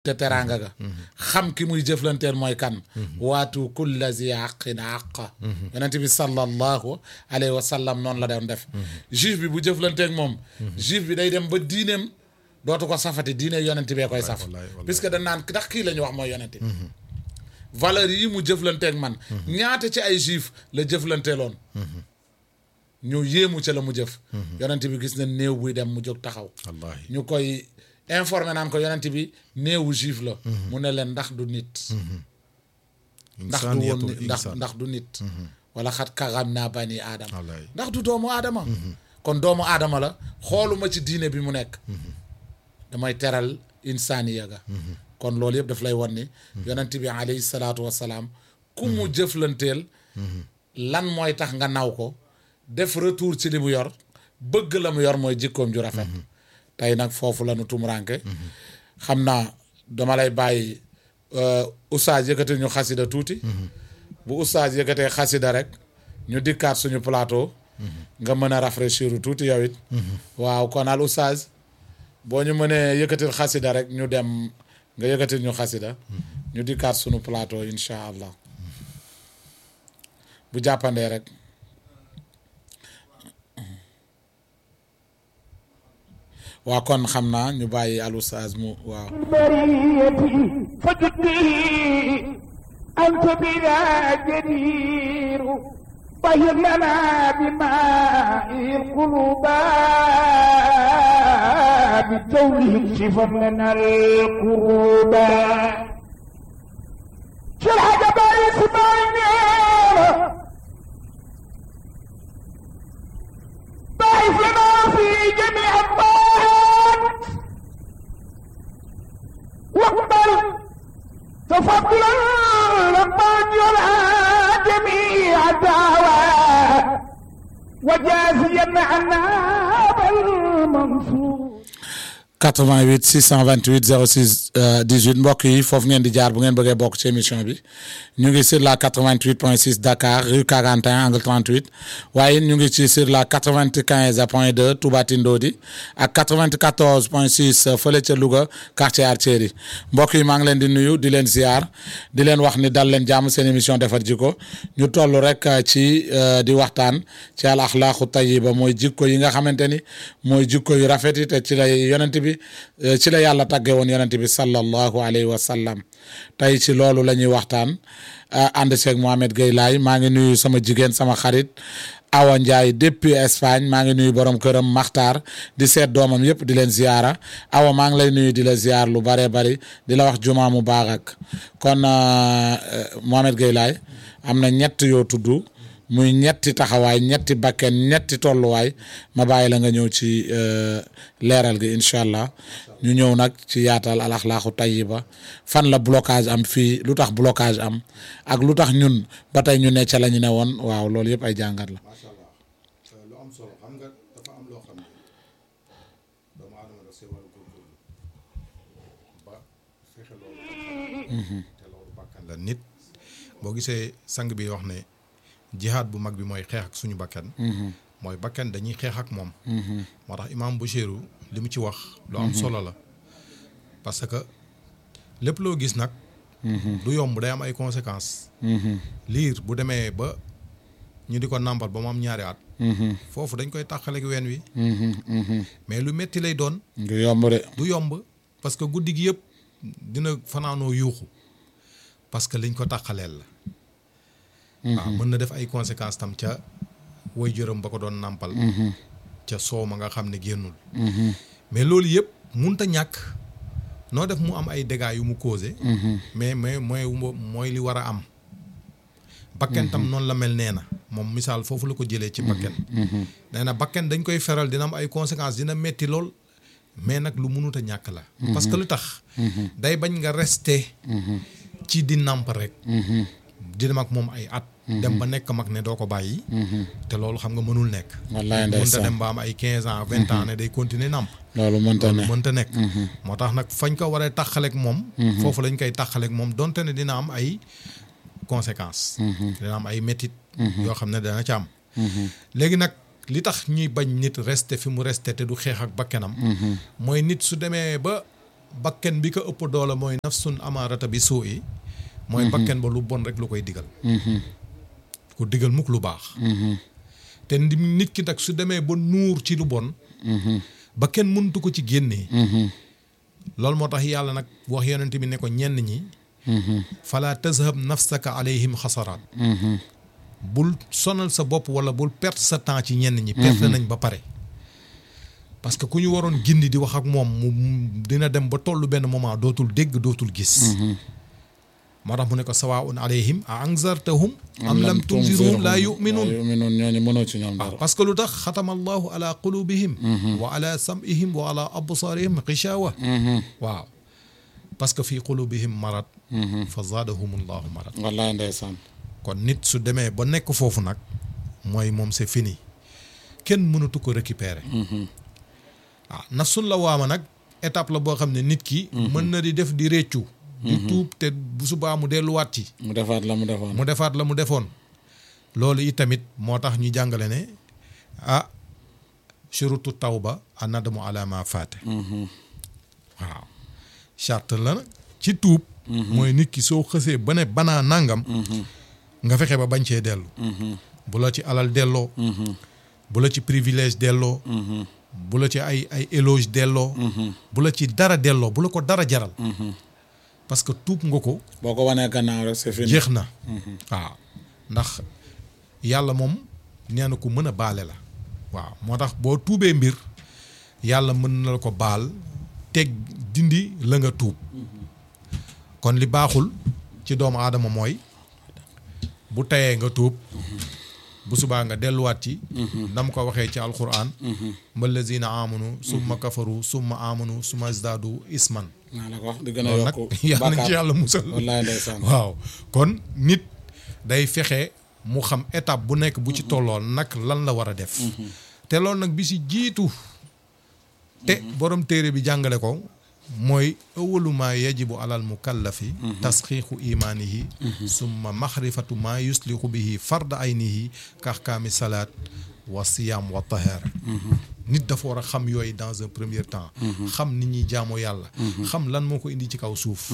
te teraanga ga xam ki muy jëflanteel mooy kan waatu kulla zi àqin àqa yonent bi sallallahu alayhi wa sallam noonu la doon def juif bi bu jëflanteeg moom juif bi day dem ba diineem dootu ko safati diine yonent bee koy saf wallaay, wallaay. puisque dañ naan ndax kii la ñu wax mooy yonent bi valeur yi mu jëflanteeg man ñaata ci ay juif la jëflanteeloon ñu yéemu ca la mu jëf yonent bi gis na néew buy dem mu jóg taxaw wallaahi ñu koy informé naan ko yonent bi néewu juif la mu ne leen ndax du nit ndax du woon insaaniyatul nit ndax insaan. ndax du nit wala xat karam naa bani aadama wallaay ndax du doomu aadama kon doomu aadama la xooluma ci diine bi mu nekk damay teral insaaniya ga kon loolu yëpp daf lay wan ni yonent bi alayhi salaatu wasalaam ku mu jëflanteel lan mooy tax nga naw ko def retour ci li mu yor bëgg la mu yor mooy jikkoom ju rafet tey nag foofu la nu tumuraanke xam naa dama lay bàyyi euh, oustaz yëkkati ñu xasida tuuti bu oustaz yëkkatee xasida rek ñu dikkaat suñu plateau nga mën a rafraîchir tuuti yow it waaw kon al oustaz boo ñu mënee yëkkatil xasida rek ñu dem nga yëkkatil ñu xasida ñu dikkaat suñu plateau incha allah bu jàppandee rek waa kon xam naa ñu bàyyi al oustaz mu waaw البرية فجد به أنت بنا جدير طهر لنا بماء القلوب بجوله اكشفا لنا القروب شرح جبال اسماعيل ضعف لنا في جميع الطاعات واقبل تفضلا لمن يرعى جميع الدعوات وجازيا عنا بالمنصور 88 628 06 euh, 18 mbokk yi foofu ngeen di jaar bu ngeen bëggee bokk ci émission bi ñu ngi sur la 88.6 Dakar rue 41 angle 38 waaye ñu ngi ci sur la 95 point 2 Touba Tindodi ak 94.6 fële ca Louga quartier Artillerie mbokk yi maa ngi leen di nuyu di leen ziar di leen wax ni dal leen jàmm seen émission defar jikko ñu toll rek euh, ci euh, di waxtaan ci al axlaaqu tayiba mooy jikko yi nga xamante ni mooy jikko yu rafet yi te ci la yonent bi eh, ci la yàlla tàgge woon yonent bi sallallahu alayhi wa sallam tey ci loolu la ñuy waxtaan ah, ànd seeg Mohamed Gueye Laay maa ngi nuyu sama jigéen sama xarit Awa Ndiaye depuis Espagne maa ngi nuyu borom këram Maxtaar di seet doomam yëpp di leen ziyaara Awa maa ngi lay nuyu di la ziyaar lu bare bari di la wax jumaa mu baax ak kon ah, eh, Mohamed Gueye Laay am na ñett yoo tudd muy ñetti taxawaay ñetti bakken ñetti tolluwaay ma bàyyi la nga ñëw ci euh, leeral gi incha allah ñu ñëw nag ci yaatal al axlaaqu tayiba fan la blocage am fii lu tax blocage am ak lu tax ñun ba tey ñu ne ca la ñu ne woon waaw loolu yëpp ay jàngat la. macha allah lu am solo xam nga dafa am loo xam ne doomu aadama daf see war a góorgóorlu ba fexe loolu te loolu bakkan la nit boo gisee sang bi wax ne jihaad bu mag bi mooy xeex ak suñu bakkan mooy bakkan dañuy xeex ak moom moo tax imaam Bouchirou li mu ci wax lu am solo la parce que lépp loo gis nag du yomb day am ay conséquences liir bu demee ba ñu di ko nàmpal ba mu am ñaari at foofu dañ koy tàqaleeg ween wi mais lu metti lay doon du yomb de du yomb parce que guddi gi yëpp dina fanaanoo yuuxu parce que liñ ko tàqaleel la waaw mën na def ay conséquences tam ca woy jërëm ba ko doon nàmpal ca soow ma nga xam ne génnul mais loolu yëpp munta ñàkk noo def mu am ay dégâts yu mu causé mais mais mooy mooy li war a am bakken tam noonu la mel nee na moom misaal foofu la ko jëlee ci bakken nee na bakken dañ koy feral dina am ay conséquences dina metti lool mais nag lu munut a ñàkk la parce que lu tax day bañ nga rester ci di nàmp rek di dem ak moom ay at dem ba nekk mag ne doo ko bàyyi te loolu xam nga mënul nekk wallaay mënta ndeysaan dem ba am ay quinze ans vingt ans ne day continuer nàmp loolu mënta ne loolu mënta nekk moo tax nag fañ ko waree tàqaleeg moom foofu lañ koy tàqaleeg moom donte ne dina am ay conséquences dina am ay métit yoo xam ne dana ci am léegi nag li tax ñuy bañ nit rester fi mu rester te du xeex ak bakkenam mooy nit su demee ba bakken bi ko ëpp doole mooy nafsun amaarata bi suu i mooy bakken ba lu bon rek lu koy digal ku digal mukk lu baax te ndi nit ki nag su demee ba nuur ci lu bon ba kenn mëntu ko ci génnee loolu moo tax yàlla nag wax yonent bi ne ko ñenn ñi fala tazhab nafsaka alayhim xasaraat bul sonal sa bopp wala bul perte sa temps ci ñenn ñi perte nañ ba pare parce que ku ñu waroon gindi di wax ak moom mu dina dem ba tollu benn moment dootul dégg dootul gis moo tax mu ne ko sawaun alayhim a anzartahum am lam tunzirhum laa yuminuun yuminuun ñooñu mënoo ci ñoom dara parce que lu tax xatama allahu ala qulubihim wa ala sam'ihim wa ala absaarihim xishawa waaw parce que fii qulubihim marad fa zaadahum allahu marad wallaay ndeysaan kon nit su demee ba nekk foofu nag mooy moom c'est fini kenn mënatu ko récupérer waaw nafsun la waama nag étape la boo xam ne nit ki mën na di def di réccu di tuub te bu subaa mu delluwaat ci mu defaat la mu defoon mu defaat la mu defoon loolu it tamit moo tax ñu jàngale ne ah shurutu tawba a nadamu ala ma faate waaw charte la nag ci tuub mooy nit ki soo xësee ba ne banaa nangam nga fexe ba bañ cee dellu bu la ci alal delloo bu la ci privilège delloo bu la ci ay ay éloge delloo bu la ci dara delloo bu la ko dara jaral parce que tuub nga ko boo ko wanee gannaaw rek c'est fini jeex na waaw ndax yàlla moom nee na ku mën a baale la waaw moo tax boo tuubee mbir yàlla mën na la ko baal teg dindi la nga tuub kon li baaxul ci doomu aadama mooy bu tayee nga tuub bu subaa nga delluwaat ci dam ko waxee ci alquran mallazina amanu summa kafaru summa amanu summa zdadu isman naa la ko wax di gën a loolu nag yokk yàlla nañ ci bàkkaar yàlla musal wallaay ndeysaan waaw kon nit day fexe mu xam étape bu nekk bu ci tollool nag lan la war a def te loolu nag bi si jiitu te borom téere bi jàngale ko mooy awalu maa yajibu alal mukallafi tasxiixu imaanihi summa maxrifatu maa yusliqu bihi farda aynihi kaxkaami salaat wa siyaam wa tahaara nit dafa war a xam yooyu dans un premier temps xam nit ñi jaamoo yàlla xam lan moo ko indi ci kaw suuf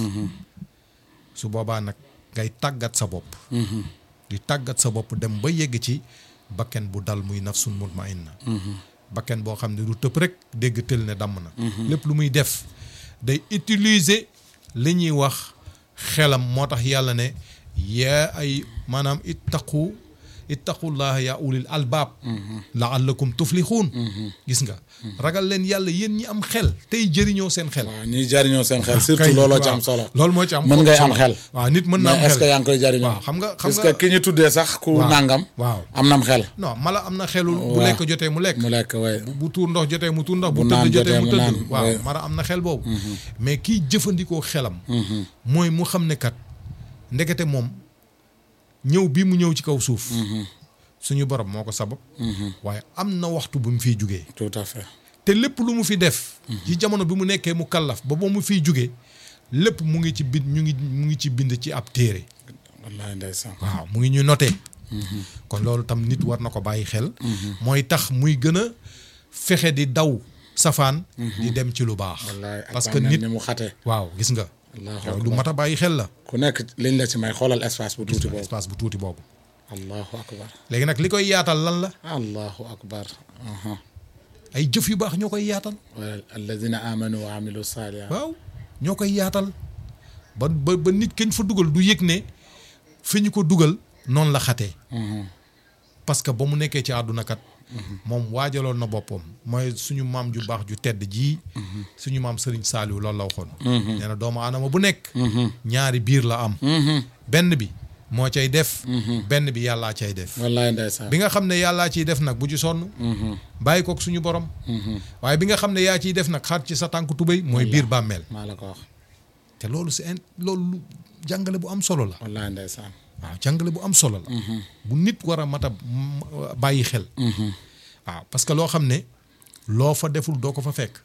su boobaa nag ngay tàggat sa bopp di tàggat sa bopp dem ba yegg ci bakken bu dal muy nafsun mutmainna bakken boo xam ne du tëb rek dégg tël ne damm na lépp lu muy def day utiliser li ñuy wax xelam moo tax yàlla ne yaa ay maanaam ittaqu ittaqullaha yaa ulil albaab laallakum tuflixuun gis nga ragal leen yàlla yéen ñi am xel tey jëriñoo seen xel waaw ñuy jariñoo seen xel surtout kay, looloo ci waaw. am solo loolu moo ci am mën ngay am solo. xel waaw nit mën na am mais est-ce que xel yaa ngi koy jariñoo waaw xam nga xam parce nga que ki ñu tuddee sax ku waaw. nàngam waaw am nam xel non mala am na xelul bu waaw. lekk jotee mu lekk mu lekk way bu tuur ndox jotee mu tuur ndox bu Bu tëdd naan jotee mu jotee mu tëdd naan, waaw oui. mara am na xel boobu mais kiy jëfandikoo xelam mooy mu xam ne kat ndekete moom ñëw bii mu ñëw ci kaw suuf suñu borom moo ko sabab waaye am na waxtu bu mu fiy jugee tout à fait te lépp lu mu fi def ci jamono bi mu nekkee mu kallaf ba ba mu fiy jugee lépp mu ngi ci bind ñu ngi mu ngi ci bind ci ab téere wallaay ndeysaan waaw mu ngi ñu noté kon loolu tam nit war na ko bàyyi xel mooy tax muy gën a fexe di daw safaan di dem ci lu baax wallaay parce que nit ni mu xate waaw gis nga allahu yow akbar lu mat a bàyyi xel la ku nekk liñ la ci may xoolal espace bu tuuti boobu espace bu tuuti boobu allahu akbar léegi nag li koy yaatal lan la allahu akbar aha ay jëf yu baax ñoo koy yaatal wala alladina amanu wa amilu salihat waaw ñoo koy yaatal ba ba ba nit kañ fa dugal du yëg ne fi ñu ko dugal noonu la xatee parce que ba mu nekkee ci àdduna kat moom waajaloon na boppam mooy suñu maam ju baax ju tedd jii suñu maam Sëriñ Saaliw loolu la waxoon nee na doomu aadama bu nekk ñaari biir la am benn bi moo cay def benn bi yàllaa cay def wallaay ndeysaan bi nga xam ne yàllaa ciy def nag bu ci sonn bàyyi kook suñu borom waaye bi nga xam ne yaa ciy def nag xaar ci sa tànk tubéy mooy biir bàmmeel maa la ko wax te loolu c'est in loolu lu jàngale bu am solo la wallaay ndeysaan waaw jàngale bu am solo la bu nit war a mat a m- bàyyi xel waaw parce que loo xam ne loo fa deful doo ko fa fekk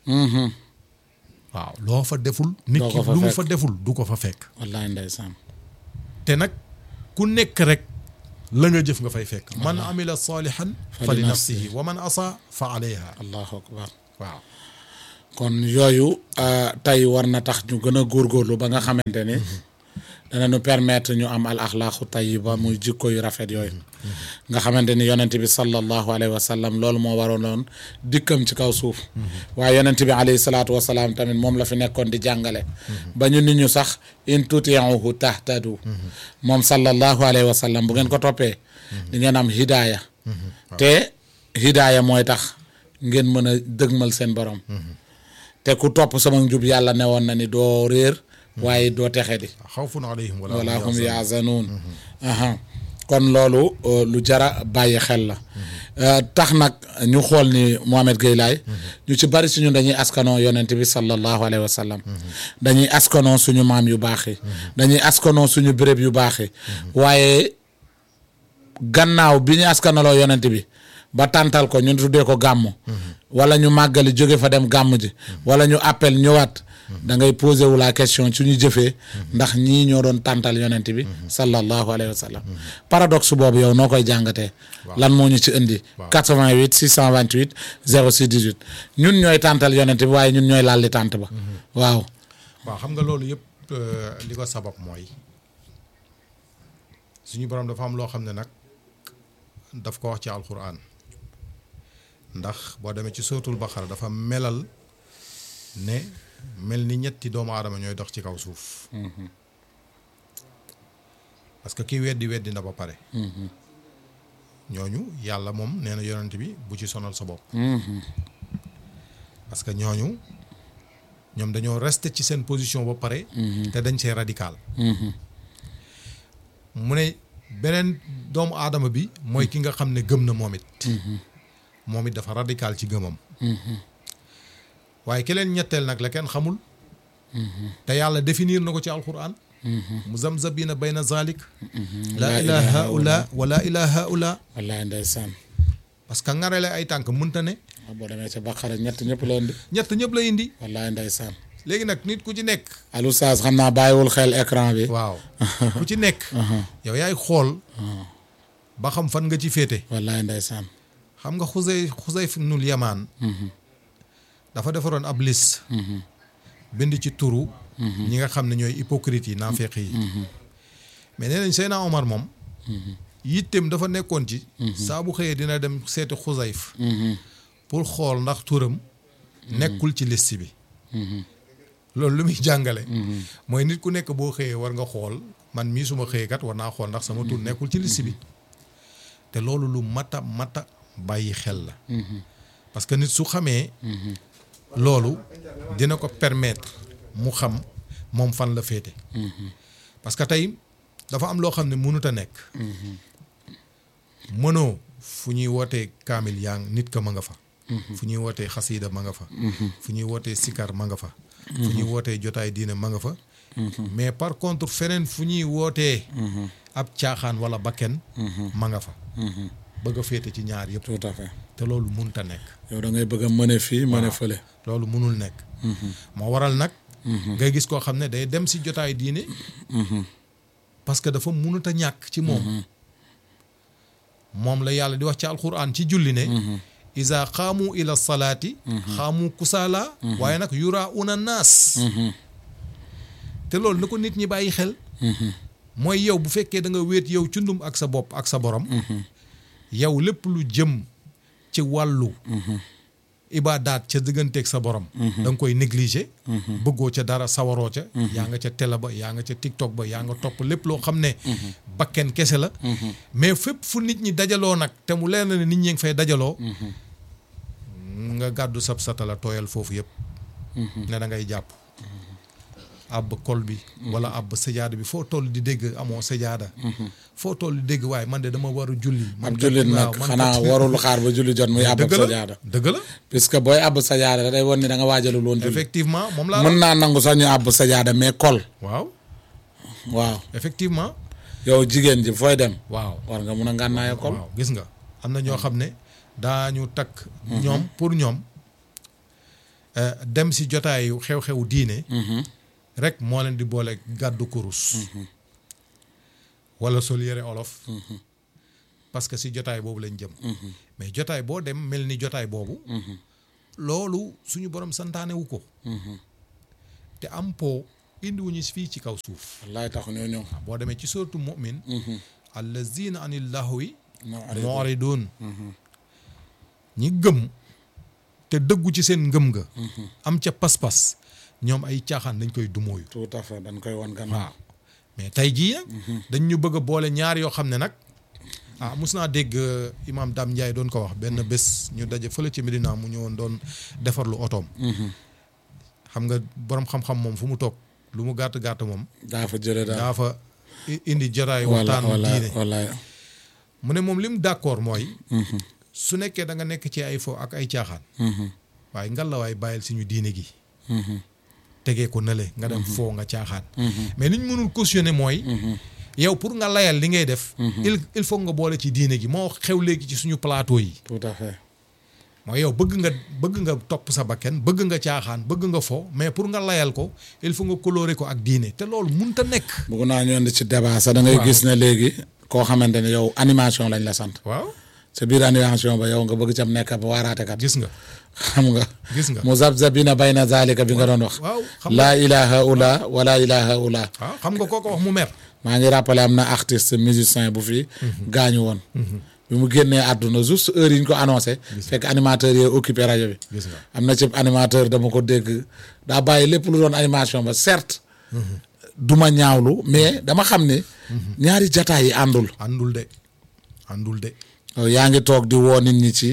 waaw loo fa deful nit Doo ki ko fa lu mu fekk. fa deful du ko fa fekk wallaay ndeysaan te nag ku nekk rek la nga jëf nga fay fekk man amila salihan fa li nafsihi wa man asa fa alayha allahu akbar waaw kon yooyu euh, tey war na tax ñu gën a góorgóorlu ba nga xamante ni dana ñu permettre ñu am al axlaaqu tayiba muy jikko yu rafet yooyu nga xamante ni yonent bi sallallahu alayhi wa sallam loolu moo waroonoon dikkam ci kaw suuf waaye yonent bi alayhi salaatu wa salaam tamit moom la fi nekkoon di jàngale ba ñu nit ñu sax in tutiuhu tahtadu moom sallallahu alayhi wa sallam bu ngeen ko toppee di ngeen am hidaaya te hidaaya mooy tax ngeen mën a dëgmal seen borom te ku topp sama njub yàlla ne woon na ni doo réer waaye doo texe di xawfun alayhim wala wala hum yaazanuun aha kon loolu euh, lu jara bàyyi xel la Euh, tax nag ñu xool ni Mohamed Gueye Laye ñu ci bari suñu dañuy askanoo yonent bi sallallahu alayhi wa sallam dañuy askanoo suñu maam yu baax yi dañuy askanoo suñu béréb yu baax yi waaye gannaaw bi ñu askanaloo yonent bi ba tàntal ko ñu tuddee ko gàmm wala ñu màggali jóge fa dem gàmm ji wala ñu appel ñëwaat da ngay posé wu la question ci ñu jëfee ndax ñii ñoo doon tàntal yonent bi sallallahu alayhi wa sallam paradoxe boobu yow noo koy jàngatee lan moo ñu ci indi 88 628 06 18 ñun ñooy tàntal yonent bi waaye ñun ñooy laal li tànt ba waaw waaw xam nga loolu yëpp euh, li ko sabab mooy suñu borom dafa am loo xam ne nag daf ko wax ci alquran ndax boo demee ci sootul baqara dafa melal ne mel ni ñetti doomu aadama ñooy dox ci kaw suuf parce que kii weddi weddi na ba pare ñooñu yàlla moom nee na yonent bi bu ci sonal sa bopp parce que ñooñu ñoom dañoo resté ci seen position ba pare te dañ see radical mu ne beneen doomu aadama bi mooy ki nga xam ne gëm na moom it moom it dafa radical ci gëmam waaye ki leen ñetteel nag la kenn xamul te yàlla définir na ko ci alquran muzamzabina bayna zalik laa ilaha haula wa laa ilaha haula wallahi ndeysaan parce que ngarale ay tànk mënta ne waaw boo demee ca Baqara ñett ñëpp la indi ñett ñëpp la indi wallahi ndeysaan léegi nag nit ku ci nekk Alou Saas xam naa bàyyiwul xel écran bi waaw ku ci nekk yow yaay xool ba xam fan nga ci féete wallahi ndeysaan xam nga xusey xusey nul yamaan dafa defaroon ab liste bind ci turu ñi nga xam ne ñooy hypocrite yi naafeq yi mais nee nañ Seyna Omar moom yitteem dafa nekkoon ci saa bu xëyee dina dem seeti xusayf pour xool ndax turam nekkul ci liste bi loolu lu muy jàngale mooy nit ku nekk boo xëyee war nga xool man mii suma xëyee kat war naa xool ndax sama tur nekkul ci liste bi te loolu lu mata mata bàyyi xel la parce que nit su xamee loolu dina ko permettre mu xam moom fan la féete parce que tey dafa am loo xam ne mënut a nekk mënoo fu ñuy wootee kaamil yaa ngi nit ka ma nga fa fu ñuy wootee xasiida ma nga fa fu ñuy wootee sikar ma nga fa fu ñuy wootee jotaay diine ma nga fa mais par contre feneen fu ñuy wootee ab caaxaan wala bakken ma nga fa bëgg a féete ci ñaar yëpp tout à fait te loolu mënut a nekk yow da ngay bëgg a mëne fii mëne fële loolu mënul nekk moo waral nag ngay gis koo xam ne day dem si jotaay diine parce que dafa mënut a ñàkk ci moom moom la yàlla di wax ci alquran ci julli ne isa xaamu ila salaati xaamu kusaala waaye nag yura una naas te loolu na ko nit ñi bàyyi xel mooy yow bu fekkee da nga wéet yow cundum ak sa bopp ak sa borom yow lépp lu jëm ci wàllu ibaadaat ca digganteeg sa borom da nga koy négliger bëggoo ca dara sawaroo ca yaa nga ca télé ba yaa nga ca tiktok ba yaa nga topp lépp loo xam ne bakken kese la mais fépp fu nit ñi dajaloo nag te mu leer na ne nit ñi ngi fay dajaloo nga gàddu sab satala tooyal foofu yëpp ne da ngay jàpp àbb kol bi wala àbb sajaada bi foo toll di dégg amoo sajaada foo toll di dégg waaye man de dama war a julli man ab jullit nag waaw, man xanaa kat- warul xaar ba julli jot muy àbb dëgg sa la jaada dëgg la puisque booy àbb sa jaada day won ni da nga waajalul woon julli effectivement moom laa mën naa nangu sax ñu àbb sa jaada mais kol waaw waaw effectivement yow jigéen ji fooy dem waaw war nga mun a ngànnaaya kol waaw gis nga am na ñoo xam ne daañu takk ñoom pour ñoom euh, dem si jotaayu xew-xewu diine rek moo leen di boole gàddu kurus wala sol yére olof parce que si jotaay boobu lañ jëm mais jotaay boo dem mel ni jotaay boobu loolu suñu borom santaane wu ko te am po indiwuñu fii ci kaw suuf wallaay tax ñoo ñëw boo demee ci suratu mu'min allazina anil lahwi non arrêté. mu'ridun ñi gëm te dëggu ci seen ngëm nga am ca pas-pas ñoom ay caaxaan dañ koy dumóoyu tout à fait dañ koy wan gannaaw waaw mais tey jii nag dañ ñu bëgg a boole ñaar yoo xam ne nag ah mus naa dégg euh, imaam Dame Ndiaye doon ko wax benn bés ñu daje fële ci Medina mu ñëwoon doon defarlu otoom xam nga borom xam-xam moom fu mu toog lu mu gàtt gàtt moom daa fa jële daal daa fa i- indi jotaay wala waxtaan wala diine wallaay mu ne moom li mu d'accord mooy su nekkee da nga nekk ci ay fo ak ay caaxaan waaye ngalawaay bàyyil suñu diine gi tegee ko nële nga dem foo nga caaxaan mais li ñu mënul cautionner mooy yow pour nga layal li ngay def il il faut nga boole ci diine gi moo xew léegi ci suñu plateau yi tout à fait mooy yow bëgg nga bëgg nga topp sa bakken bëgg nga caaxaan bëgg nga fo mais pour nga layal ko il faut nga colorer ko ak diine te loolu munta nekk bëgg naa ñu indi ci débat sax da ngay Waaw. gis ne léegi koo xamante ne yow animation lañ la sant waaw sa biir animation ba yow nga bëgg cam nekk ba waaraate kat gis nga xam nga gis nga mu zabzabina bayna zalika bi nga doon wax waaw xam nga laa ilaha ula wala ilaha ula waaw xam nga kooko wax mu mer maa ngi rappelé am na artiste musicien bu fi gaañu woon bi mu génnee àdduna juste heure yi ñu ko annoncé fekk animateur yi occupé rajo bi gis nga am na ci animateur dama ko dégg daa bàyyi lépp lu doon animation ba certes duma ñaawlu mais dama xam ne ñaari jataay yi àndul àndul de àndul de yow yaa ngi toog di woo nit ñi ci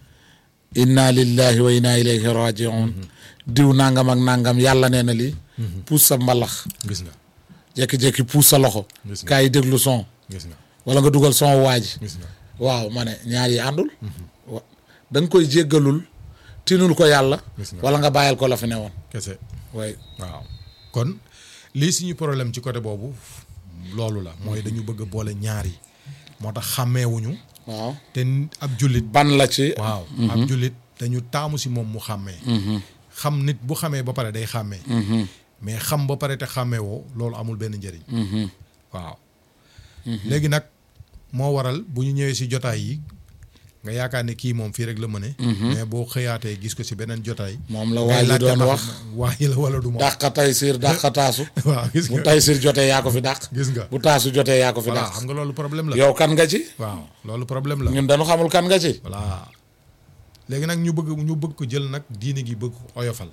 inna lillahi wa inna ilayhi rajiun diw nangam ak nangam yàlla nee na lii puus sa mbalax gis nga jékki-jékki puus sa loxo Gis nga. kaa yi déglu son gis nga wala nga dugal son waaji gis nga waaw ma ne ñaar yi àndul wa da nga koy jéggalul tinul ko yàlla Gis nga. wala nga bàyyil ko la fi ne woon kese way waaw kon lii suñu problème ci côté boobu loolu la mooy dañu bëgg a boole ñaar yi moo tax xàmmeewuñu waaw te ab jullit ban la ci waaw ab jullit dañu taamu si moom mu xàmmee xam nit bu xamee ba pare day xàmmee mais xam ba pare te xàmmeewoo loolu amul benn njëriñ waaw léegi nag moo waral bu ñu ñëwee si jotaay yi nga yaakaar ne kii moom fii rek la mëne mais boo xëyaatee gis ko si beneen jotaay moom la ngay waa ji laajte doon ndax wax waa yi la wala du moom dàq tay siir dàq taasu waaw gis bu nga tay siir jotee yaa ko fi dàq gis nga bu taasu jotee yaa ko fi voilà dàq xam nga loolu problème la yow kan nga ci waaw loolu problème la ñun dañu xamul kan nga ci voilà léegi nag ñu bëgg ñu bëgg ko jël nag diine gi bëgg ko oyofal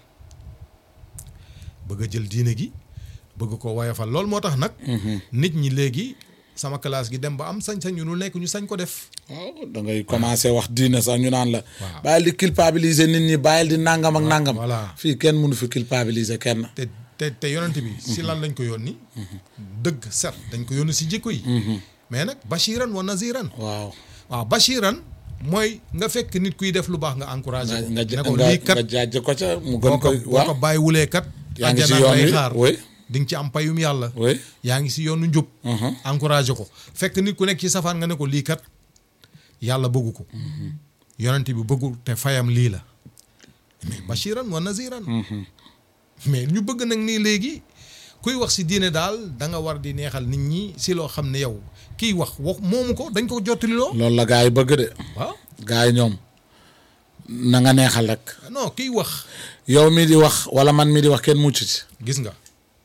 bëgg a jël diine gi bëgg ko woyofal loolu moo tax nag nit ñi léegi sama classe gi dem ba am sañ-sañ ñu lu nekk ñu sañ ko def waaw da ngay commencé wax diine sax ñu naan la Waaw. bàyyil di culpabiliser nit ñi bàyyil di nangam ak nangam voilà. fii kenn mënu fi culpabiliser kenn te te te yonent bi si lan lañ ko yónni dëgg set dañ ko yónni si jikko yi mais nag bashiran wa naziran waaw waaw bashiran mooy nga fekk nit kuy def lu baax nga encouragé nga ko nga ne ko nga lii kat nga jaaj ko ca mu boo gën ko koy boo ko waaw bàyyiwulee kat yaa ngi si àjjana yoon lay wi xaar oui di nga ci am payum yàlla oui yaa ngi si yoonu njub encouragé ko fekk nit ku nekk ci safaan nga ne ko lii kat yàlla bëggu ko yonent bi bëggul te fayam lii la mais bashiran wa naziran mais ñu bëgg nag nii léegi kuy wax si diine daal da nga war di neexal nit ñi si loo xam ne yow kiy wax wax moomu ko dañ ko jottaliloo loolu la gars yi bëgg de waaw gars yi ñoom na nga neexal rek non kiy wax yow mi di wax wala man mi di wax kenn mucc ci gis nga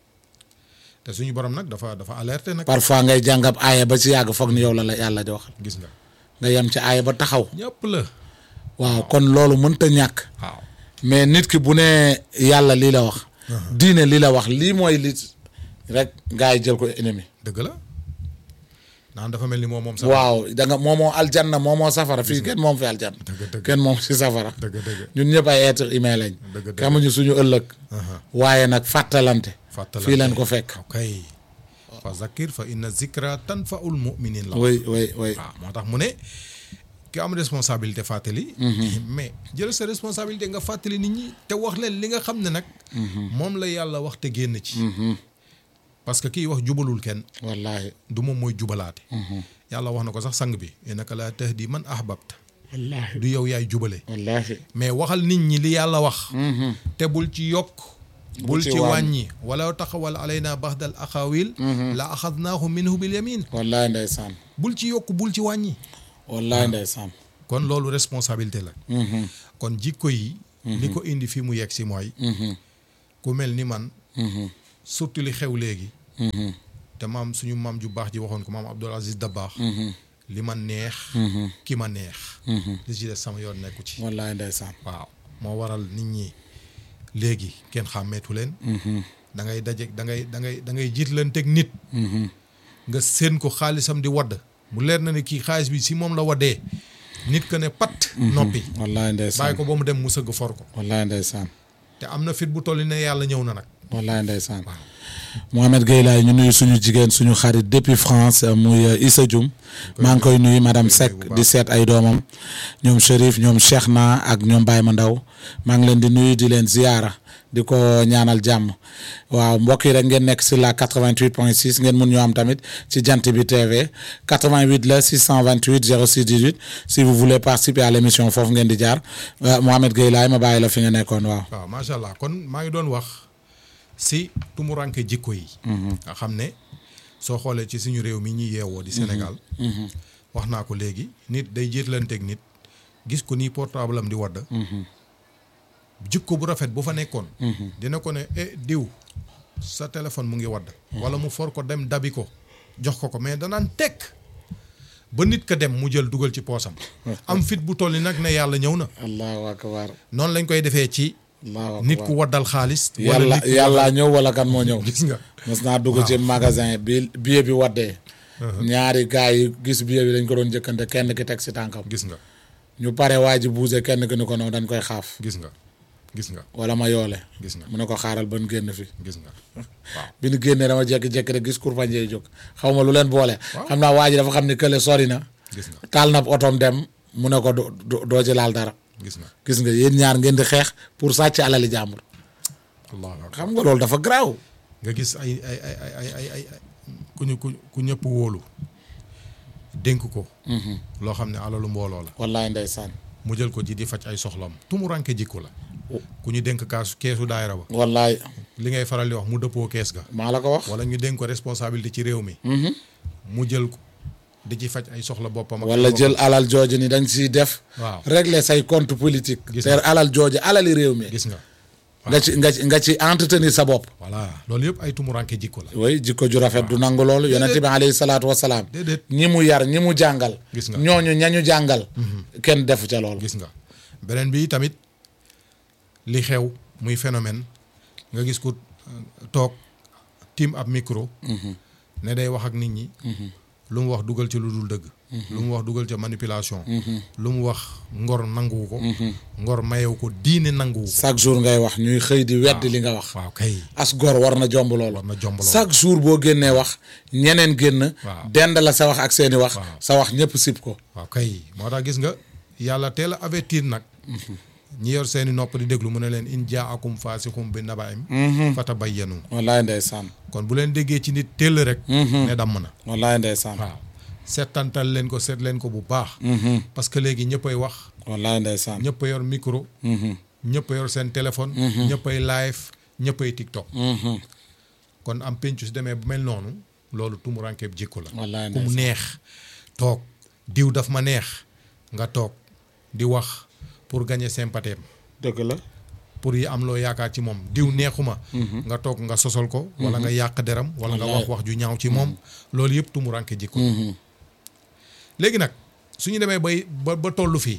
te suñu borom nag dafa dafa alerté nag parfois ngay jàngab aaya ba ci yàgg foog ni yow la la yàlla di wax gis nga nga yem ci aaya ba taxaw ñëpp la waaw kon loolu mënta ñàkk waaw mais nit ki bu ne yàlla lii la wax diine lii la wax lii mooy li rek gars yi jël ko ennemi dëgg la naan dafa mel ni moom moom sax waaw da nga moomoo aljanna moomoo safara fii kenn moom fi aljanna dëgg dëgg kenn moom si safara dëgg dëgg ñun ñëpp ay être humain lañ Dëgg, dëgg. xamuñu suñu ëllëg Aha. waaye nag fàttalante fàttalante fii leen ko fekk ok fa zakir fa inna zikra tanfaul muminin la oui oui oui waaw moo tax mu ne ki am responsabilité fàttali mais jël sa responsabilité nga fàttali nit ñi te wax leen li nga xam ne nag moom la yàlla wax te génn ci parce que kiy wax jubalul kenn wallaahi du moom mooy jubalaate yàlla wax na ko sax sang bi innaka laa tahdi man ahbabta wallaahi du yow yaay jubale wallaahi mais waxal nit ñi li yàlla wax te bul ci yokk bul ci ci wàññi. wàññi wala taxawal alayna baxdal axawil la axadnaahu minhu bil yamin wallaahi ndeysaan bul ci yokk bul ci wàññi wallaahi ndeysaan kon loolu responsabilité la kon jikko yi li ko indi fi mu yegg si mooy ku mel ni man surtout li xew léegi te maam suñu maam ju baax ji waxoon ko maam Abdoul Aziz Dabakh li ma neex ki ma neex li ci des sama yoon nekku ci wallaay ndeysaan waaw moo waral nit ñi léegi kenn xàmmeetu leen da ngay daje da ngay da ngay da ngay jiitlanteeg nit nga séen ko xaalisam di wadd mu leer na ne kii xaalis bi si moom la waddee nit que ne pat noppi wallaay ndeysaan bàyyi ko ba mu dem mu sëgg for ko wallaay ndeysaan te am na fit bu toll ne yàlla ñëw na nag wallaay ndeysaan Mohamed Gueye laay ñu nuyu suñu jigéen suñu xarit depuis France euh, muy euh, Issa Dioum maa ngi koy nuyu madame Seck bu baax. di seet ay doomam ñoom Chérif ñoom Cheikhna ak ñoom Baye Mandaw maa ngi leen di nuyu di leen ziyaara di ko ñaanal jàmm waaw mbokk yi rek ngeen nekk si la 88.6 ngeen mun ñoo am tamit ci jant bi TV 88 la 628 06 18 si vous voulez participer à l' émission foofu ngeen di jaar Euh, Mohamed Gueye laay ma bàyyi la fi nga nekkoon waaw. waaw macha allah kon maa ngi doon wax si tumuranke jikko yi nga xam ne soo xoolee ci suñu réew mi ñuy yeewoo di Sénégal wax naa ko léegi nit day jiitlanteeg nit gis ko nii portable am di wadd jikko bu rafet bu fa nekkoon dina ko ne eh diw sa téléphone mu ngi wadd wala mu for ko dem dabi ko jox ko ko mais danaan tekk ba nit ka dem mu jël dugal ci poosam am fit bu toll ni nag ne yàlla ñëw na allahu akbar noonu lañ koy defee ci allahu akbar nit ku waddal xaalis. wala yàlla nit ku yàlla ñëw wala kan moo ñëw. gis nga. mos naa dugg ci magasin bi billet bi waddee. ñaari gars yi gis billet bi dañ ko doon jëkkante kenn ki teg si tànkam. gis nga ñu pare waa ji buuse kenn ki ni ko noonu dañ koy xaaf. gis nga gis nga wala ma yoole. gis nga mu ne ko xaaral ban génn fi. gis nga waaw. bi ñu génnee dama jékki-jékki rek gis kurpañ yi jóg xaw ma lu leen boole. xam naa waa ji dafa xam ni kële sori na. gis nga taal na otoom dem mu ne ko do do- doo ci laal dara. gis nga gis nga yéen ñaar ngeen di xeex pour sàcc alali jàmbur. allahu akbar xam nga loolu dafa garaaw. nga gis ay ay ay ay ay ay ay ku ñu ku ku ñëpp wóolu dénk ko. loo xam ne alalu mbooloo la. wallaay ndeysaan. mu jël ko ji di faj ay soxlam tumuranke jikko la. ku ñu dénk kaasu keesu daayira ba. wallaay li ngay faral di wax mu dëppoo kees ga. maa la ko wax. wala ñu dénk ko responsabilité ci réew mi. mu jël ko di ci faj ay soxla boppam. ak wala boppam. jël alal jooju ni dañ siy def. waaw régler say compte politique. Gis te nga. alal jooju alali réew mi. gis nga. nga ci nga ci nga ci entretenir sa bopp. voilà loolu yëpp ay tumuranke jikko la. oui jikko ju rafet du nangu loolu yonent bi alayhi salaatu wa salaam. déedéet ñi mu yar ñi mu jàngal. Gis nga. ñooñu ñañu jàngal. kenn defu ca loolu. gis nga beneen bi tamit li xew muy phénomène nga gis ko euh, toog tiim ab micro. ne day wax ak nit ñi. lu mu wax dugal ci lu dul dëgg. lu mu wax dugal ca manipulation. lu mu wax ngor nanguwu ko. ngor mayewu ko diine nanguwu ko. chaque jour ngay wax ñuy xëy di weddi li nga wax. waaw kay as gor war na jomb loolu. war na jomb loolu. chaque jour boo génnee wax ñeneen génn. Waaw. dend la sa wax ak seeni wax. Waaw. sa wax ñëpp sib ko. waaw kay moo tax gis nga yàlla teel a avertir nag. ñi yor seeni nopp di déglu mu ne leen in jaakum faasiqum bi nabaim fatabayyanu wallaay ndeysaan. kon bu leen déggee ci nit teel rek. ne damm na. wallaay ndeysaan. waaw seetantal leen ko seet leen ko bu baax. parce que léegi ñëppay wax wallaay ndeysaan. ñëpp a yor micro. ñëpp a yor seen téléphone. ñëpp ay live ñëpp ay TikTok. kon am pencu si demee bu mel noonu loolu tumurankeeb jikko la. wallaay ku mu ndeysaan. neex toog diw daf ma neex nga toog di wax pour gagner sympathie am dëgg la. pour yi am loo yaakaar ci moom diw neexuma nga toog nga sosol ko wala nga yàq deram wala nga wax wax ju ñaaw ci moom loolu yëpp tumuranke jikko léegi nag suñu demee bay ba ba tollu fii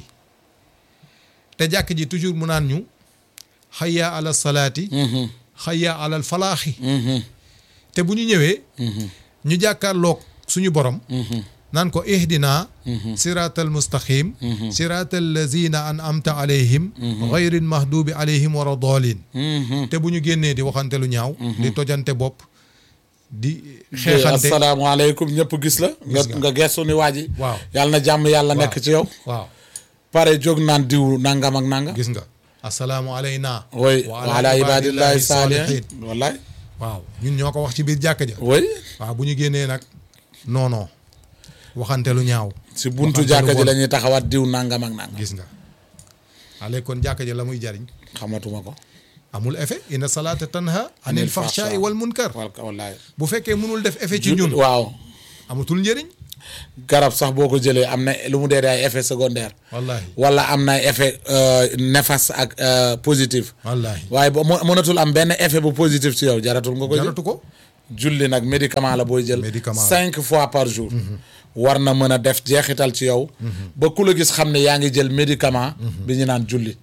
te jàkk ji toujours mu naan ñu xayya ala salaati xayya alal falaaxi te bu ñu ñëwee ñu jàkkaarloog suñu borom naan ko ihdina siraatal mustaqim siraatal lazina an amta alayhim ghayril mahdubi alayhim wala doolin te bu ñu génnee di waxante lu ñaaw di tojante bopp di xeexante asalaamaaleykum ñëpp gis la. nga nga. nga gestu ni waa ji. waaw yàlla na jàmm yàlla nekk ci yow. waaw pare jóg naan diw nangam ak nangam. gis nga asalaamu alayna oui wa ala ibadillahi saalihin wallaay. waaw ñun ñoo ko wax ci biir jàkka ja oui waaw bu ñu génnee nag non non waxante lu ñaaw si buntu waxante lu jàkka ji bon. la ñuy taxawaat diw nangam ak nangam. gis nga ale kon jàkka ja la muy jariñ xamatuma ko. amul effet inna salaata tanha anil Anil fahshaai fahshaa. wal munkar wal wallaay. bu fekkee mënul def effet ci ñun waaw. amatul njëriñ garab sax boo ko jëlee am na lu mu dee dee ay effet secondaire wallahi wala am na ay effet euh, néfaste ak euh, positif wallahi waaye ba mu- mënatul am benn effet bu positif ci yow jaratul nga ko jël jaratu ko julli nag médicament la booy jël Médicament la. cinq fois par jour war na mën a def jeexital ci yow ba ku la gis xam ne yaa ngi jël médicament bi ñu naan julli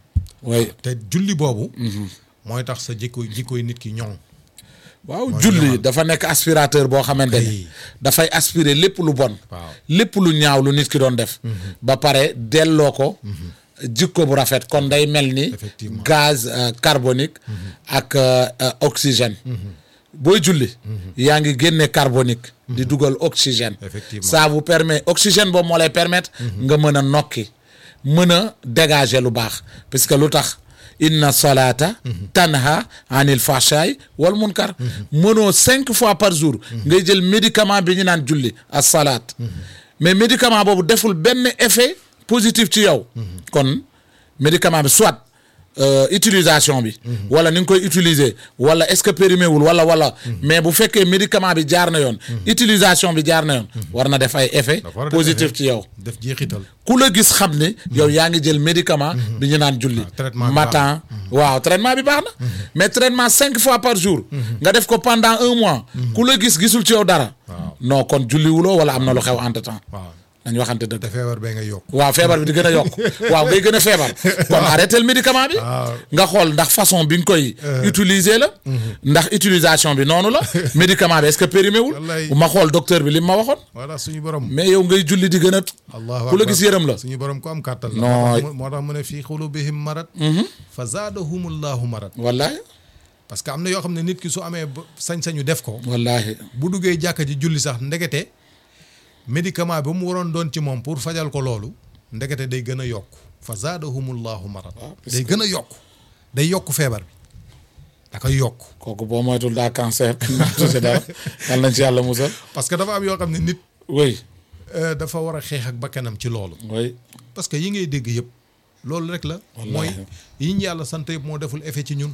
way te julli boobu mooy tax sa jikko jikkoy nit ki ñoŋ waaw julli dafa nekk aspirateur boo xamante ni Kay. dafay aspirer lépp lu bon waaw lépp lu ñaaw lu nit ki doon def ba pare delloo ko jikko bu rafet kon day mel ni Effectivement. gaz euh, carbonique ak euh, euh, oxygène booy julli yaa ngi génne carbonique di dugal oxygène Effectivement. ça vous permet oxygène boobu moo lay permettre nga mën a nokki mën a dégager lu baax parce que lu tax inna solata tanha anil fahshaay wal munkar mënoo cinq fois par jour ngay jël médicament bi ñu naan julli as salaat mais médicament boobu deful benn effet positif ci yow kon médicament bi soit euh, utilisation bi wala ni nga koy utiliser wala est-ce que périmé wul wala wala mais bu fekkee médicament bi jaar na yoon utilisation bi jaar na yoon war na def ay effet dafa war a def positif effet. ci yow def jeexital ku la gis xam ne yow yaa ngi jël médicament bi ñu naan julli traitement bi matin waaw traitement bi baax na mais traitement cinq fois par jour nga def ko pendant un mois ku la gis gisul ci yow dara Waaw. non kon julliwuloo wala am na lu xew entre temps waaw nañ waxante dëgg te feebar bee ngay yokk waaw feebar bi di gën a yokk waaw ngay gën a feebar kon arrêté le médicament bi waaw. nga xool ndax façon bi nga koy utiliser la ndax utilisation bi noonu la médicament bi est-ce que périmé wul Wallaay. ma xool docteur bi li ma waxoon voilà suñu borom mais yow ngay julli di gën a allahu ku la akbar. gis yërëm la suñu borom ko am kàttan la Non. moo tax mu- moo tax mu ne fii xulubihim marad fa zaadahumullahu marad wallahi parce que am na yoo xam ne nit ki su amee ba- sañ-sañu def ko wallahi bu duggee jàkka ji julli sax ndekete médicament ba mu waroon doon ci moom pour fajal ko loolu ndekete day gën a yokk fa zaadahumullahu marad parce day gën a yokk day yokk feebar bi da koy yokk kooku boo moytul daa cancer tuuti dara yal nañ ci yàlla musal parce que dafa am yoo xam ne nit oui euh, dafa war a xeex ak bakkanam ci loolu oui parce que yi ngay dégg yëpp loolu rek la mooy yi ñu yàlla sant yëpp moo deful effet ci ñun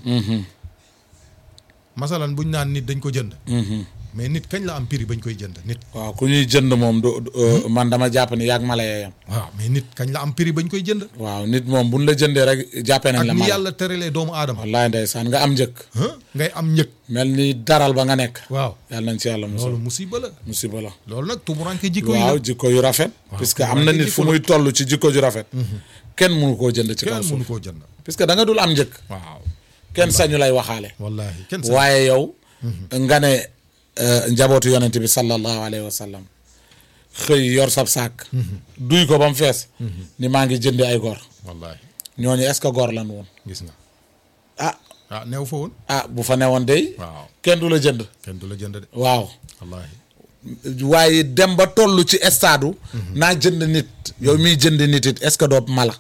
masalan buñ naan nit dañ ko jënd mais nit kañ la am prix bañ koy jënd nit waaw ku ñuy jënd moom du du- euh, man dama jàpp ni yaag mala yam waaw mais nit kañ la am prix bañ koy jënd waaw nit moom buñ la jëndee rek jàppee nañ ak la ni mala yàlla tëralee doomu aadama wallaay ndeysaan nga am njëkk huh? ngay am njëg mel ni daral ba nga nekk waaw yàlla nañ ci yàlla musal loolu musiba la musiba la loolu nag tumuranke jikko yi waaw la jikko yu rafet puisque am na jikko nit fu la. muy toll ci jikko ju rafet kenn mënu koo jënd ci kaw kenn suuf mënu koo jënd puisque da nga dul am njëkk waaw kenn sañu lay waxaale wallahi kenn sa waaye yow nga ne euh, njabootu yonent bi sallallahu alayhi wa sallam xëy yor sab saak duy ko ba mu fees ni maa ngi jëndi ay gor wallahi ñooñu est-ce que gor lan woon gis nga ah ah neew fa woon ah bu fa newoon day waaw kenn du la jënd kenn du la jënd de waaw wallahi waaye dem ba toll ci stade naa jënd nit yow miy jënd nit it est-ce que doo mala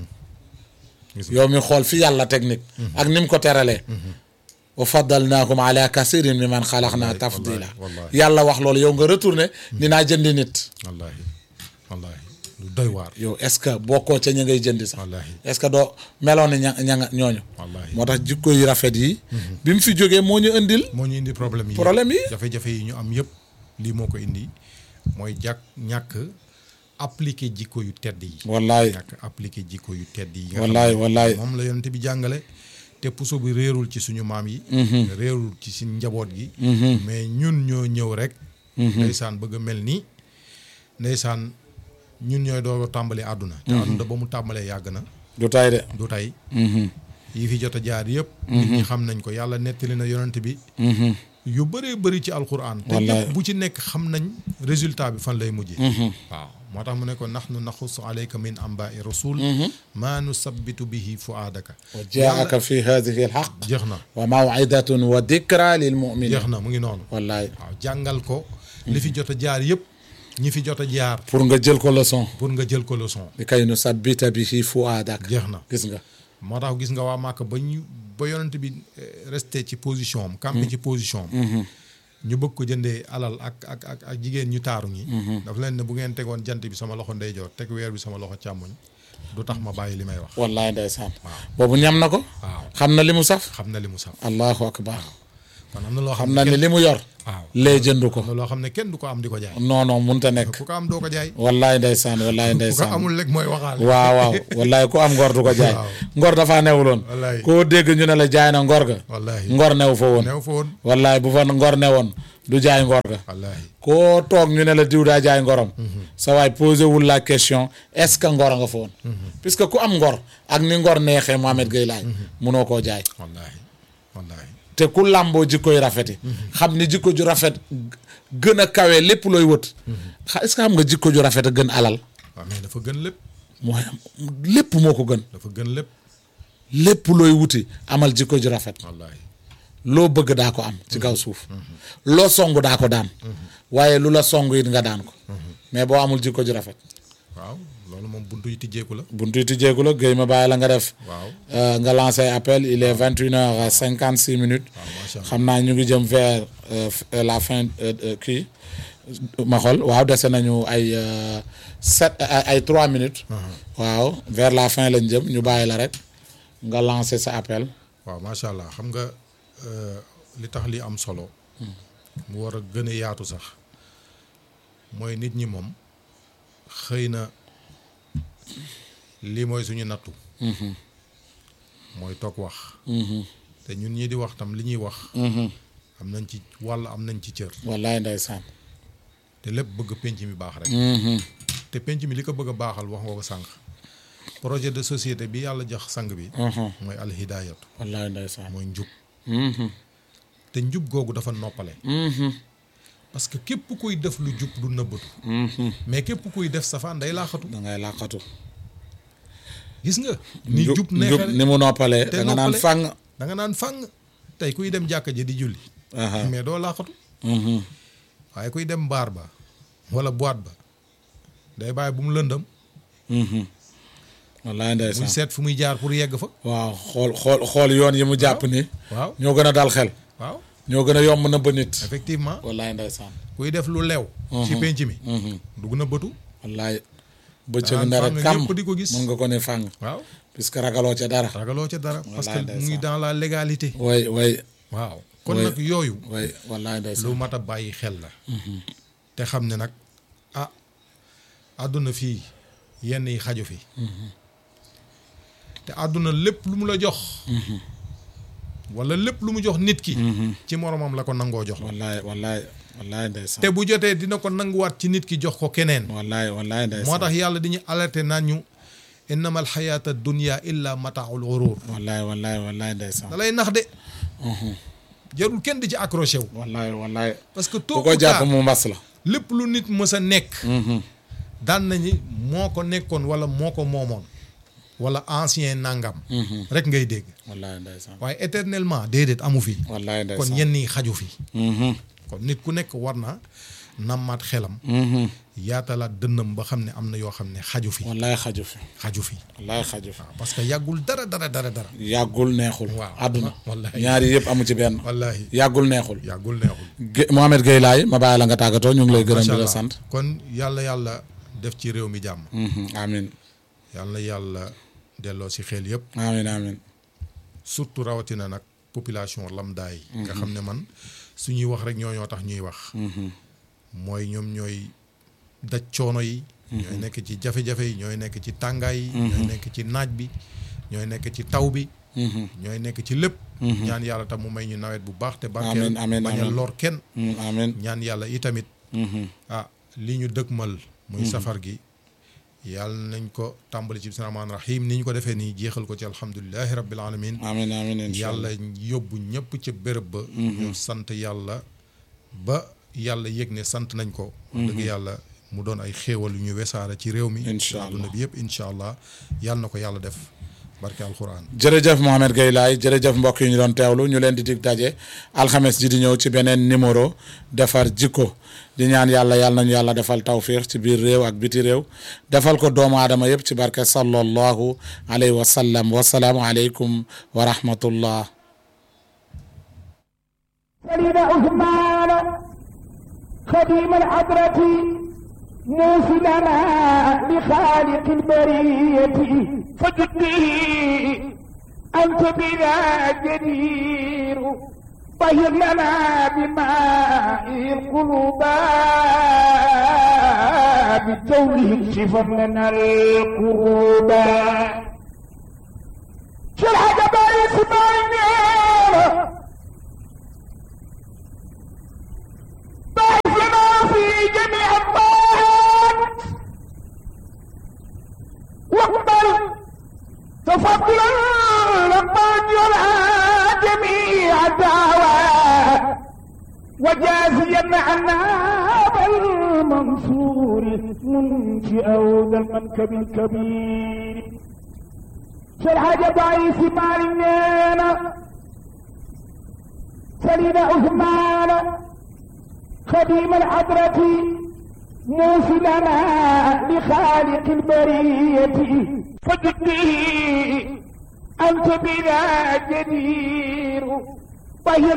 gis nga yow mi xool fi yàlla teg nit ak ni mu ko teralee wa faddalnaakum ala kasirin mi man xalaqnaa tafdila wallahi. yàlla wax loolu yow nga retourné ni naa jëndi nit wallahi wallahi lu doy waar yow est-ce que bokkoo ca ña ngay jëndi sax wallahi est-ce que doo meloon ni ña ña nga ñooñu wallahi moo tax jikko yu rafet yi bi mu fi jógee moo ñu indil moo ñu indi problème yi Problème yi? jafe-jafe yi ñu am yëpp lii moo ko indi mooy jàkk ñàkk appliqué jikko yu tedd yi wallaay ñàkk appliqué jikko yu tedd yi nga wallaay xam ne wallaay moom la yonent bi jàngale te puso bi réerul ci suñu maam yi réerul ci suñu njaboot gi mais ñun ñoo ñëw rek ndeysaan bëgg a mel ni ndeysaan ñun ñooy doo tàmbali àdduna te àdduna ba mu tàmbalee yàgg na du tay de du tey yi fi jot a jaar yëpp nit ñi xam nañ ko yàlla nettali na yonent bi yu bëree bëri ci alquran te Wallaay. lépp bu ci nekk xam nañ résultat bi fan lay mujjee waaw moo tax mu ne ko nahnu naxussu alayka min ambaai rasul maa nusabbitu bihi fuaadaka wa jaaka fi hadihi alxaq jeex na wa mawidatun wa dikra lil muminin jeex na mu ngi noonu wallaay waaw jàngal ko li fi jot a jaar yëpp ñi fi jot a jaar pour nga jël ko leçon pour nga jël ko leçon bi kay nu sabbita bihi fuadak jeex na gis nga moo tax gis nga waa Màkka ba ñu ba yonent bi eh, resté ci position am campé ci position am ñu bëgg ko jëndee alal ak ak ak ak jigéen ñu taaru ñi daf leen ne bu ngeen tegoon jant bi sama loxo ndeyjoor teg weer bi sama loxo càmmoñ du tax ma bàyyi li may wax wallaay ndeysaan boobu ñam na ko waaw xam na li mu saf xam na li mu saf allahu akbar kon am na loo xam xam na ni li mu yor waaw lee jënd ko am na loo xam ne kenn du ko am di ko jaay non non munta nekk ku ko am doo ko jaay wallaay ndeysaan wallaay ku ko ndeysaan amul rek mooy waxaale waaw waaw wallaay ku am ngor du ko jaay Waaw. ngor dafaa newuloon Wallaay. koo dégg ñu ne la jaay na ngor ga wallaahi ngor new fa woon neew fa woon wallaay bu fa ngor newoon du jaay ngor ga wallaahi koo toog ñu ne la diw daa jaay ngorom sa waay posé wul la question est-ce que ngor nga fa woon puisque ku am ngor ak ni ngor neexee Mohamed Gueye laay munoo koo jaay wallaahi wallaahi te ku làmboo jikkoy rafeti xam ni jikko ju rafet gën a kawe lépp looy wët xa est-ce que xam nga jikko ju rafet a gën alal waaw mais dafa gën lépp mooy am lépp moo ko gën dafa gën lépp lépp looy wuti amal jikko ju rafet wallaahi loo bëgg daa ko am ci kaw suuf loo song daa ko daan waaye lu la song it nga daan ko mais boo amul jikko ju rafet waaw loolu moom buntu yi tijjeeku la buntu yi tijjeeku la Guèye ma bàyyi la nga def waaw euh, nga lancé appel il est vingt une heures cinquante six minutes waaw macha allah xam naa ñu ngi jëm vers euh, f- euh, la fin euh, euh, kii ma xool waaw dese nañu ay euh, sept ay ay trois minutes waaw vers la fin lañ jëm ñu bàyyi la rek nga lancé sa appel waaw macha allah xam nga euh, li tax li am solo mu war a gën a yaatu sax mooy nit ñi moom xëy na lii mooy suñu nattu mooy toog wax te ñun ñi di wax tam li ñuy wax am nañ ci wàll am nañ ci cër wallaay ndeysaan te lépp bëgg penc mi baax rek te penc mi li ko bëgg a baaxal wax nga ko sànq projet de société bi yàlla jox sang bi mooy alhidayatu wallaay ndeysaan mooy njub te njub googu dafa noppale parce que képp kuy def lu jub du nëbbatu mais képp kuy def safaan day laaxatu da ngay làqatu gis nga ni njub jub njub neexee ni mu noppalee te da nga naan noppale. fang da nga naan fang tey kuy dem jàkka ji di julli aha mais doo laaxatu mhm. waaye kuy dem baar ba wala boîte ba day bàyyi bu mu lëndëm Mhm. wallaay muy ndeysaan seet fu muy jaar pour yegg fa waaw xool xool xool yoon yi mu jàpp ni waaw ñoo gën a dal xel waaw ñoo gën a yomb na ba nit effectivement wallaay ndeysaan kuy def lu leew ci penc mi dugg na bëtu wallaay bëccëg Danaan ndara fang kam ñëpp di ko gis. mën nga ko ne fàng waaw puisque ragaloo ca dara ragaloo ca dara parce que Wallaay mu ngi ndeysaan. dans la légalité way way waaw kon Oui. nag yooyu way wallaay lu ndeysaan mat a bàyyi xel la te xam ne nag ah àdduna fii yenn yi xaju fi te àdduna lépp lu mu la jox wala lépp lu mu jox nit ki ci moromam la ko nangoo jox wallaay wallaay wallaay ndeysaan te bu jotee dina ko nanguwaat ci nit ki jox ko keneen wallaay wallaay ndeysaan moo tax yàlla diñu alerté naan ñu innama alxayaata dunia illa mataaul gurur wallaay wallaay wallaay ndeysaan da lay nax de jarul kenn di ci accroché wu wallaay wallaay parce que bu tôt ko ou jàpp tard mu mbas la lépp lu nit mës a nekk daan nañu moo ko nekkoon wala moo ko moomoon wala ancien nangam rek ngay dégg wallaay ndeysaan waaye éternellement déedéet amu fi wallaay kon ndeysaan yenn yi xaju fi Mhm. kon nit ku nekk war na nammaat xelam yaatalaat dënnam ba xam ne am na yoo xam ne xaju fi wallaay xaju fi xaju fi wallaay xaju fi waaw parce que yàggul dara dara dara dara yàggul neexul Waaw. àdduna Wallaay. ñaari yëpp amu ci benn wallahi yàggul neexul yàggul neexul Gué- Mohamed Gueye laay ma bàyyi la nga tàggatoo ñu ngi lay gërëm Macha di la Allah. sant kon yàlla yàlla def ci réew mi jàmm Mhm. amin yàlla yàlla delloo si xel yëpp amin amin surtout rawatina nag population lambda yi nga xam ne man suñuy wax rek ñoo ñoo tax ñuy wax mooy ñoom ñooy daj coono yi ñooy nekk ci jafe-jafe yi ñooy nekk ci tàngaay yi ñooy nekk ci naaj bi ñooy nekk ci taw bi ñooy nekk ci lépp ñaan yàlla tam mu may ñu nawet bu baax te barkeel Amiin, amiin, bañ a amiin. lor kenn Mm, amin ñaan yàlla itamit ah li ñu dëkkmal muy safar gi yàlla nañ ko tàmbali ci bismillahi rahmaani rahim ni ñu ko defee nii jeexal ko ci alhamdulilahi rabbil alamin amin amin incha yàlla allah yóbbu ñëpp ca béréb ba ñu sant yàlla ba yàlla yëg ne sant nañ ko wax dëgg yàlla mu doon ay xéewal yu ñu wesaare ci réew mi Incha ci àdduna bi yëpp incha allah yàlla na ko yàlla def barke alquran jërëjëf Mohamed Gueye laay jërëjëf mbokk yi ñu doon teewlu ñu leen di dig daje alxames ji di ñëw ci beneen numéro defar jikko di ñaan yàlla yàlla nañu yàlla defal tawfiix ci biir réew ak biti réew defal ko doomu aadama yëpp ci barke sallallahu alayhi wa sallam wasalaamu aleykum wa rahmatullah سليم عثمان خديم الحضرة موصلنا لخالق البرية فجدني أنت بنا جدير طهر لنا بماء القلوب بالتوبه اكشف لنا القروب شو الحاجة باي سمعني باعثنا في جميع الطاعات واقبل تفضلا لقد يرعى جميع الدعوات وجازيا عنا بالمنصور منشئ ذا المنكب الكبير شرح جبايس مالنا سليم عثمان خديم الحضرة موصلنا لخالق البرية فجدي أنت بنا جدير طهر